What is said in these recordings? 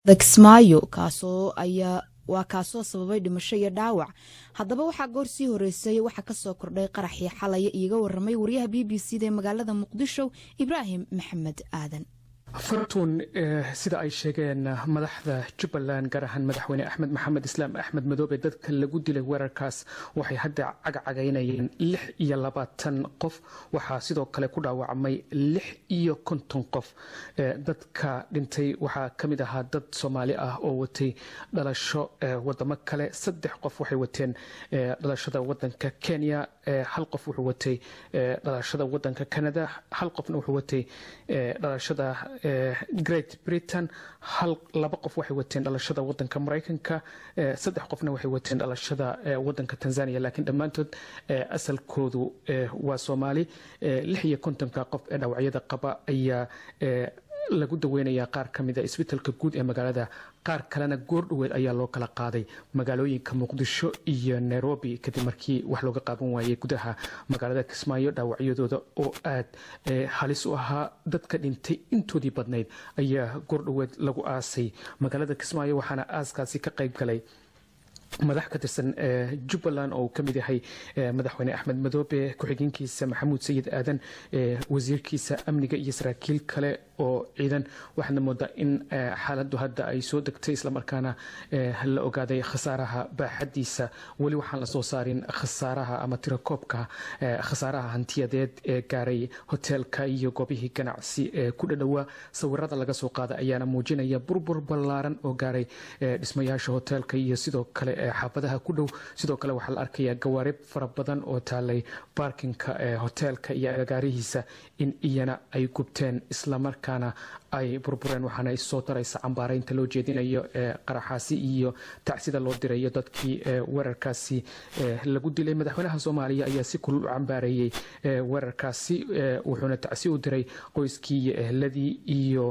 kismaayo kaasoo ayaa waa kaasoo sababay dhimasho iyo dhaawac haddaba waxaa goor sii horeysay waxaa kasoo kordhay qaraxii xalaya iiga waramay wariyaha b b c da ee magaalada muqdisho ibraahim maxamed aadan fartuun sida ay sheegeen madaxda jubbaland gaar ahaan madaxweyne axmed maxamed islaam axmed madoobe dadka lagu dilay weerarkaas waxay hadda cagcagaynayeen lix iyo labaatan qof waxaa sidoo kale ku dhaawacmay lix iyo konton qof dadka dhintay waxaa ka mid ahaa dad soomaali ah oo watay dhalasho wadamo kale saddex qof waxay wateen dhalashada wadanka kenya hal qof wuxuu watay dhalashada wadanka canada hal qofna wuxuu watay dhalashada great britain hal laba qof waxay wateen dhalashada wadanka maraykanka saddex qofna waxay wateen dhalashada wadanka tanzania laakiin dhammaantood asalkoodu waa soomaali lix iyo kontonka qof ee dhawacyada qaba ayaa lagu daweynayaa qaar ka mida isbitaalka guud ee magaalada qaar kalena goordhoweed ayaa loo kala qaaday magaalooyinka muqdisho iyo nairobi kadib markii wax looga qaaban waayey gudaha magaalada kismaayo dhaawacyadooda oo aad halis u ahaa dadka dhintay intoodii badnayd ayaa goordhoweed lagu aasay magaalada kismaayo waxaana aaskaasi ka qayb galay madax ka tirsan jubbaland oo uu ka mid yahay madaxweyne axmed madoobe ku-xigeenkiisa maxamuud sayid aadan wasiirkiisa amniga iyo saraakiil kale oo ciidan waxaadna moodaa in xaaladdu hadda ay soo degtay islamarkaana la ogaaday khasaaraha baaxadiisa weli waxaan la soo saarin khasaaraha ama tirakoobka khasaaraha hantiyadeed ee gaaray hoteelka iyo goobihii ganacsi ee ku dhadhowaa sawirada laga soo qaada ayaana muujinaya burbur ballaaran oo gaaray dhismayaasha hoteelka iyo sidoo kale xaafadaha ku dhow sidoo kale waxaa la arkayaa gawaarib fara badan oo taalay baarkinka hoteelka iyo agagaarihiisa in iyana ay gubteen islamarkaana ay burbureen waxaana isoo daraysa cambaaraynta loo jeedinayo qaraxaasi iyo tacsida loo dirayo dadkii weerarkaasi lagu dilay madaxweynaha soomaaliya ayaa si kulul u cambaareeyey weerarkaasi wuxuuna tacsi u diray qoyskii iyo ehladii iyo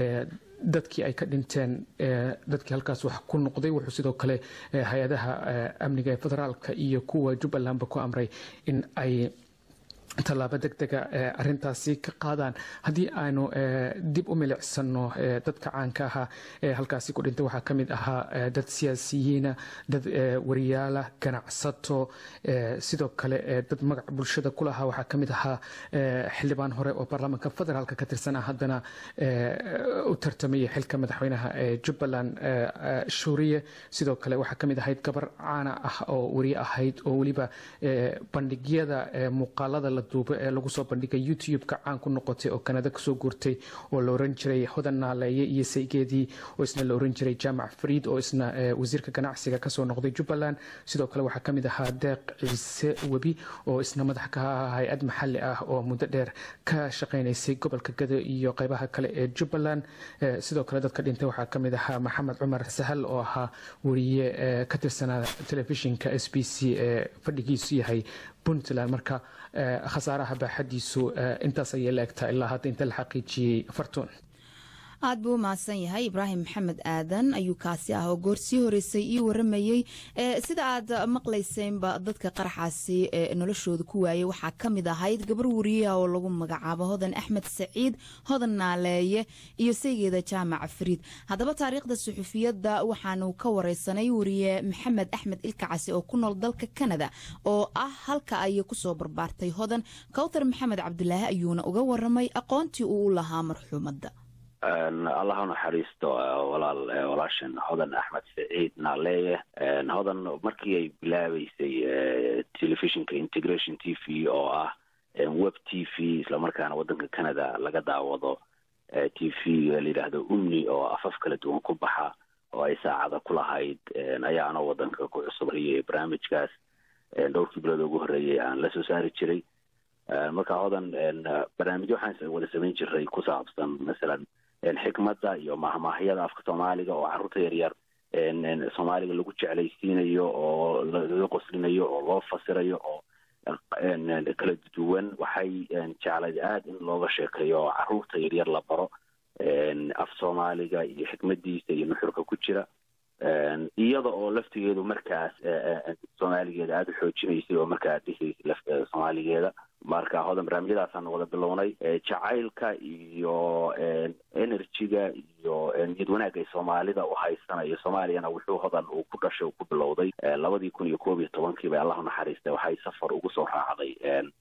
dadkii ay ka dhinteen dadkii halkaas wax ku noqday wuxuu sidoo kale hay-adaha amniga ee federaalka iyo kuwa jubbalandba ku amray in ay tallaabo deg dega arintaasi ka qaadaan haddii aanu dib u milicsano dadka caanka ahaa ee halkaasi ku dhintay waxaa ka mid ahaa dad siyaasiyiina dad wariyaala ganacsato sidoo kale dad magac bulshada ku lahaa waxaa ka mid ahaa xildhibaan hore oo baarlamaanka federaalka ka tirsanaa haddana u tartamayay xilka madaxweynaha ee jubbaland shuuriye sidoo kale waxaa ka mid ahayd gabar caana ah oo wariye ahayd oo weliba bandhigyada muuqaalada la duubo ee lagu soo bandhigay youtube-ka caan ku noqotay oo kanada kasoo guurtay oo la oran jiray hodan naaleeye iyo saygeedii oo isna la oran jiray jaamac fariid oo isna wasiirka ganacsiga kasoo noqday jubbaland sidoo kale waxaa kamid ahaa deeq ciise webi oo isna madax ka ahaa hay-ad maxalli ah oo muddo dheer ka shaqaynaysay gobolka gado iyo qeybaha kale ee jubbaland sidoo kale dadka dhintay waxaa kamid ahaa maxamed cumar sahal oo ahaa wariye ka tirsanaa telefishinka s b c ee fadhigiisu yahay puntland marka khasaaraha baaxadiisu intaas ayay la egtaa ilaa hadda inta la xaqiijiyey fartuun aad buu u mahadsan yahay ibraahim maxamed aadan ayuu kaasi ah oo goor sii horeysay ii waramayey sida aad maqlayseenba dadka qaraxaasi noloshooda ku waayey waxaa ka mid ahayd gabar wariyaha oo lagu magacaabo hodan axmed saciid hodan naaleeye iyo saygeeda jaamac fariid haddaba taariikhda suxufiyadda waxaanu ka wareysanay wariye maxamed axmed ilkacasi oo ku nool dalka kanada oo ah halka ay kusoo barbaartay hodan kawtar maxamed cabdulaahi ayuuna uga waramay aqoontii uu u lahaa marxuumadda allah u naxariisto walaal walaashan hodan axmed saciid naaleeye hodan markii ay bilaabeysay telefishinka integration t v oo ah web t v islamarkaana waddanka canada laga daawado t v la yidhaahdo umni oo afaf kala duwan ku baxa oo ay saacada ku lahayd ayaana waddanka ku cusubhayay barnaamijkaas dhowrkii bilood ugu horreeyay aan la soo saari jiray marka hodan barnaamijyo waxaan wada samayn jiray ku saabsan masalan xikmadda iyo mahmaahyada afka soomaaliga oo carruurta yaryar soomaaliga lagu jeclaysiinayo oo laga qoslinayo oo loo fasirayo oo kala duwan waxay jeclayd aada in looga sheekeeyo oo carruurta yaryar la baro af soomaaliga iyo xikmadiisa iyo nuxurka ku jira iyada oo laftigeedu markaas soomaaligeeda aada u xoojinaysay oo markaa dhisaysay soomaaligeeda marka hodan barnaamijyadaasaan wada bilownay jacaylka iyo energyga iyo niyad wanaagga ay soomaalida u haysanayo soomaaliyana wuxuu hodan uu ku dhashay uu ku bilowday labadii kun iyo koob iyo tobankii bay allah naxariistay waxay safar ugu soo raacday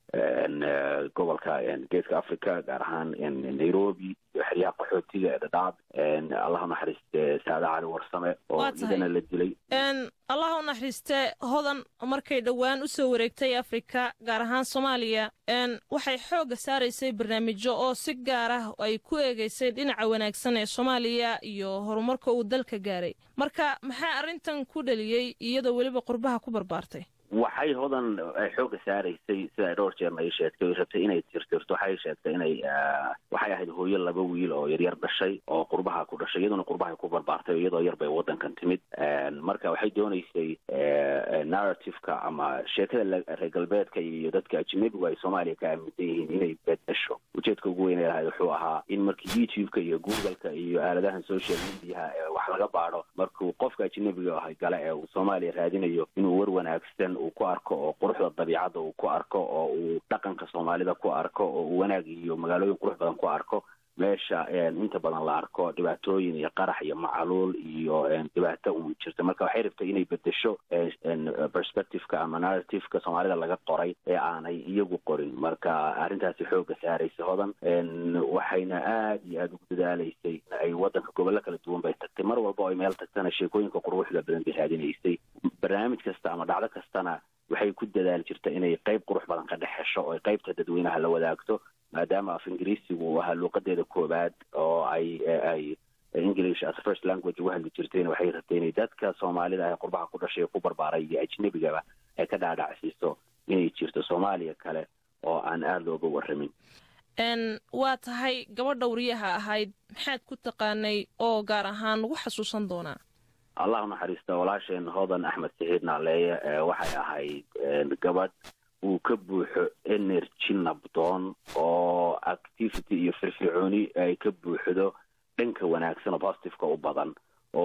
gobolka geeska africa gaar ahaan nairobi iyo xeryaha qaxootiga ee dhadhaab allah naxariiste saada cali warsame oo iyadana la dilay allah u naxariiste hodan markay dhowaan u soo wareegtay afrika gaar ahaan soomaaliya waxay xoogga saaraysay barnaamijyo oo si gaar ah ay ku eegaysay dhinaca wanaagsan ee soomaaliya iyo horumarka uu dalka gaaray marka maxaa arrintan ku dhaliyey iyadoo weliba qurbaha ku barbaartay waxay hodan xoogga saaraysay sida ay dhowr jeerna ay sheegtay way rabtay inay tirtirto waxay sheegtay inay waxay ahayd hooyo laba wiil oo yaryar dhashay oo qurbaha ku dhashay iyaduna qurbahay ku barbaartay iyadoo yar bay waddankan timid marka waxay doonaysay narrativeka ama sheekada reer galbeedka iyo dadka ajnabigu ay soomaaliya ka aaminsan yihiin inay bedesho ujeedka ugu weyn ee lahayd wuxuu ahaa in markii youtube-ka iyo google-ka iyo aaladahan social mediaha ee wax laga baadho markuu qofka ajnabiga ah gale ee uu soomaaliya raadinayo inuu war wanaagsan uu ku arko oo quruxda dabiicadda uu ku arko oo uu dhaqanka soomaalida ku arko oo uu wanaag iyo magaalooyin qurux badan ku arko meesha inta badan la arko dhibaatooyin iyo qarax iyo macaluul iyo dhibaato uun jirta marka waxay rabtay inay bedesho perspectiveka ama narrativeka soomaalida laga qoray ee aanay iyagu qorin marka arrintaasi xoogga saaraysa hodan waxayna aad iyo aada ugu dadaalaysay ay waddanka gobollo kala duwan bay tagtay mar walba oo ay meel tagtana sheekooyinka quruxda badan bay raadinaysay barnaamij kasta ama dhacdo kastana waxay ku dadaali jirta inay qayb qurux badan ka dhex hesho oo ay qaybta dadweynaha la wadaagto maadaama af ingiriisigu uu ahaa luuqadeeda koowaad oo ay ay english as first language ugu hadli jirtayna waxay rabtay inay dadka soomaalida ah ee qurbaha ku dhashay ku barbaaray iyo ajnebigaba ay ka dhaadhacsiiso inay jirto soomaaliya kale oo aan aada looga warramin waa tahay gabadha wariyaha ahayd maxaad ku taqaanay oo gaar ahaan lagu xasuusan doonaa allah naxariista walaasheen hodan axmed saciid naaleeye waxay ahayd gabadh uu ka buuxo energy nabdoon oo activity iyo firfircooni ay ka buuxdo dhanka wanaagsan oo positiveka u badan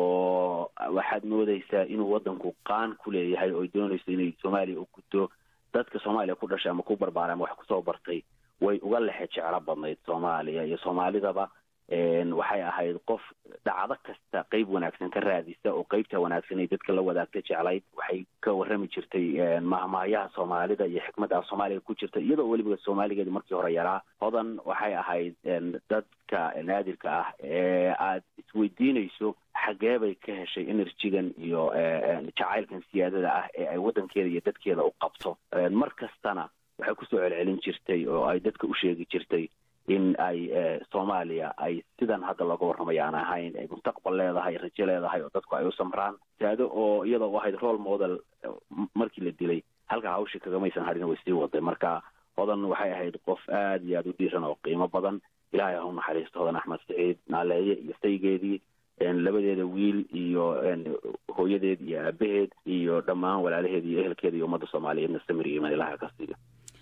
oo waxaad moodaysaa inuu waddanku qaan ku leeyahay oo doonayso inay soomaaliya u guddo dadka soomaaliya ku dhashay ama ku barbaaray ama wax kusoo bartay way uga lexe jeclo badnayd soomaaliya iyo soomaalidaba waxay ahayd qof dhacdo kasta qeyb wanaagsan ka raadisa oo qeybta wanaagsan ay dadka la wadaagta jeclayd waxay ka warrami jirtay mahmaayaha soomaalida iyo xikmadda soomaaliga ku jirta iyadoo weliba soomaaligeedi markii hore yaraa hodan waxay ahayd dadka naadirka ah ee aad isweydiinayso xagee bay ka heshay enerjigan iyo jacaylkan siyaadada ah ee ay waddankeeda iyo dadkeeda u qabto mar kastana waxay kusoo celcelin jirtay oo ay dadka u sheegi jirtay in ay soomaaliya ay sidan hadda looga warramay aan ahayn ay mustaqbal leedahay rajo leedahay oo dadku ay u samraan saado oo iyadoo u ahayd role model markii la dilay halka hawshii kagamaysan hadhina way sii waday marka hodan waxay ahayd qof aada iyo aada u dhiiran oo qiimo badan ilaahay ha u naxariisto hodan axmed saciid naaleeye iyo saygeedii labadeeda wiil iyo hooyadeed iyo aabaheed iyo dhammaan walaalaheed iyo ehelkeeda iyo ummadda soomaaliyeedna samir iyo iman ilaha ka siiyo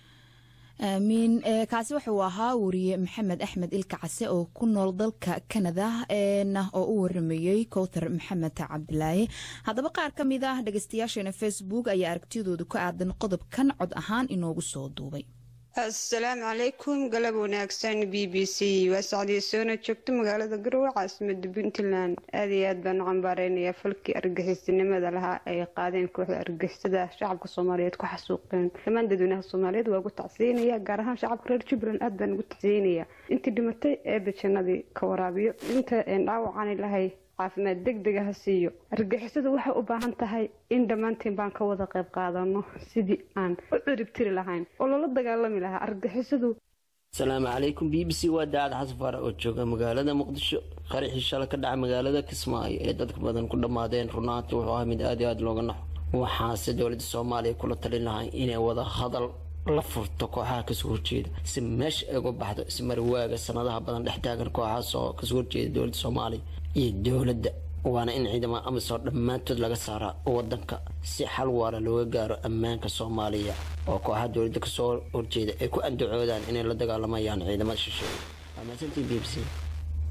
aamiin kaasi wuxuu ahaa wariye maxamed axmed ilka case oo ku nool dalka kanada oo u waramayey kowtar maxamed cabdilaahi haddaba qaar ka mid ah dhegeystayaasheena facebook ayaa aragtiyadooda ku aadan qodobkan cod ahaan inoogu soo duubay asalaamu calaykum galab wanaagsan b b c waa sacdiya soona joogto magaalada garowe caasimada puntland aada iyo aad baan u cambaareynaya falkii argixisnimada lahaa ay qaadeen kooxda argixisada shacabka soomaaliyeed ku xasuuqeen dhammaan dadweynaha soomaaliyeed waa ugu tacsiinaya gaar ahaan shacabka reer jubbaland aad baan ugu tacsiinaya intii dhimatay ee bajanadii ka waraabiyo inta dhaawacani lahay caafimaad deg dega ha siiyo argixisadu waxay u baahan tahay in dhammaantiin baan ka wada qayb qaadano sidii aan u ciribtiri lahayn oo loola dagaalami lahaa argixisadu asalaamu calaykum b b c waa daacad xasan faarac oo jooga magaalada muqdisho qaraxii shala ka dhaca magaalada kismaayo ee dadka badan ku dhammaadeen runaanti wuxuu ahaa mid aad iyo aada looga naxo waxaase dowladda soomaaliya kula talin lahay inay wada hadal la furto kooxaha kasoo horjeeda si meesha ay uga baxdo ismarwaaga sanadaha badan dhex taagan kooxahaas oo kasoo horjeeda dowladda soomaaliya iyo dowladda waana in ciidamada amisom dhammaantood laga saaraa wadanka si xal waara looga gaaro ammaanka soomaaliya oo kooxaha dowladda kasoo horjeeda ay ku andacoodaan inay la dagaalamayaan ciidamada shisheeye waa mahadsantiin b b c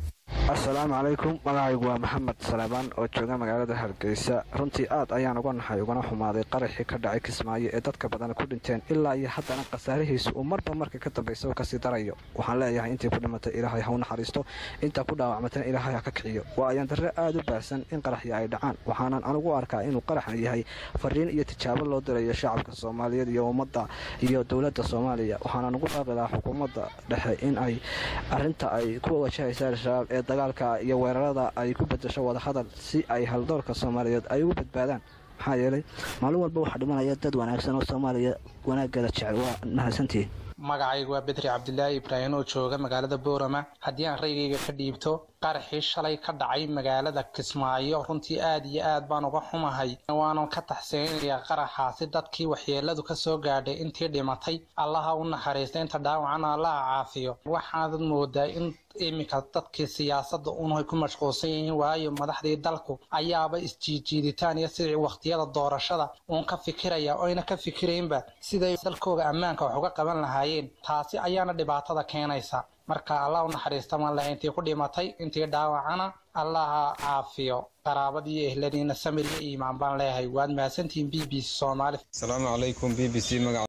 assalaamu calaykum magacaygu waa maxamed saleebaan oo jooga magaalada hargeysa runtii aad ayaan uga naxay ugana xumaaday qaraxii ka dhacay kismaayo ee dadka badan ku dhinteen ilaa iyo haddana khasaarihiisu uu marba marka ka dambaysa kasii darayo waxaan leeyahay intii ku dhimatay ilaahay ha u naxariisto intaa ku dhaawacmatana ilaahay ha ka kiciyo waa ayaan darre aad u baahsan in qaraxya ay dhacaan waxaanan anugu arkaa inuu qaraxan yahay fariin iyo tijaabo loo dirayo shacabka soomaaliyeed iyo ummadda iyo dowladda soomaaliya waxaanan ugu dhaaqi lahaa xukuumadda dhexe in ay arinta ay ku wajahaysa al-shabaab ee dagaalka iyo weerarada ay ku bedasho wadahadal si ay haldoorka soomaaliyeed ay ugu badbaadaan maxaa yeelay maalin walba waxaa dhimanaya dad wanaagsan oo soomaaliya wanaaggeeda jecel waa mahadsantihiin magacaygu waa bedri cabdilaahi ibraahim oo jooga magaalada boorama haddii aan raygayga ka dhiibto qaraxii shalay ka dhacay magaalada kismaayo runtii aad iyo aad baan uga xumahay waanan ka taxsiinaya qaraxaasi dadkii waxyeeladu ka soo gaadhay intii dhimatay allaha u naxariista inta dhaawacana allaha caafiyo waxaanad moodaa in iminka dadkii siyaasadda unay ku mashquulsan yihiin waayo madaxdii dalku ayaaba isjiijiiditaan iyo sidii wakhtiyada doorashada uun ka fikiraya oyna ka fikiraynba siday dalkooga ammaanka wax uga qaban lahaayeen taasi ayaana dhibaatada keenaysa marka allah u naxariista ma leh intii ku dhimatay intii dhaawacana allaha caafiyo qaraabadii iyo ehladiina samir iyo iimaan baan leeyahay waad mahadsantihiin b b c soomaali asalaamu calaykum b b c magaca